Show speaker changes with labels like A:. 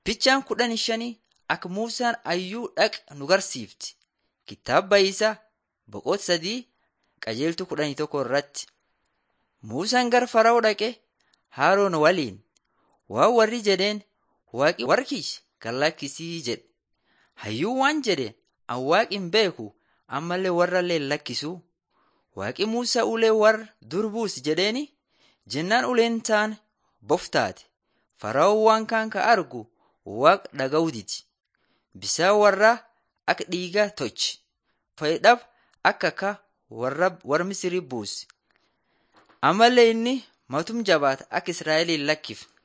A: Fichaan kudhan shanii akka Muusaan ayyuu dhaq nu garsiifti. Kitaaba isaa boqonnaa sadii qajeeltuu kudhanii tokko irratti. Muusaan gara Fara'oo dhaqe Haaroon waliin waan warri jedheen waaqi warra kiyya gad lakkisii jedhe. Hayyuun waan jedhe an waaqi hin beeku ammallee warrallee hin lakkisu. Waaqi Muusaa ulee warra dur buusi jedheeni jennaan uleen taane boftaate. Fara'oon waan kaan ka argu waaqa dhaga'uu didi. Bisaan warraa akka dhiigaa tolche. Fayyidhaaf akka akka warra Misirii buuse. Ammallee inni matum jabaata akka Israa'el hin lakkifne.